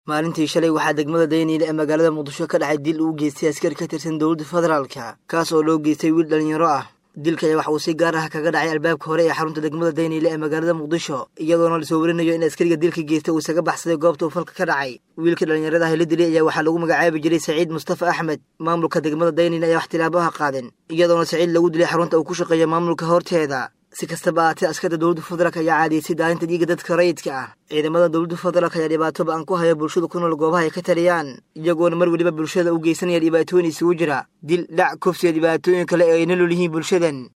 maalintii shalay waxaa degmada dayniile ee magaalada muqdisho ka dhacay dil uu geystay askari ka tirsan dowladda federaalka kaas oo loo geystay wiil dhallinyaro ah dilka ayaa waxa uu si gaar ah kaga dhacay albaabka hore ee xarunta degmada dayniile ee magaalada muqdisho iyadoona lasoo warinayo in askariga dilka geystay uu isaga baxsaday goobta uu falka ka dhacay wiilka dhallinyarada ah la dilay ayaa waxaa lagu magacaabi jiray saciid mustafa axmed maamulka degmada dayniile ayaa wax tilaabaha qaadeen iyadoona saciid lagu dilay xarunta uu ku shaqeeya maamulka horteeda si kastaba aatee askarta dowladda federaalk ayaa caadiyeysay daalinta dhiiga dadka rayidka ah ciidamada dowladda federaalk ayaa dhibaato ba-an ku haya bulshada ku nool goobaha ay ka taliyaan iyagoona mar weliba bulshada u geysanaya dhibaatooyin isugu jira dil dhac kufsiga dhibaatooyin kale ee ay nolol yihiin bulshadan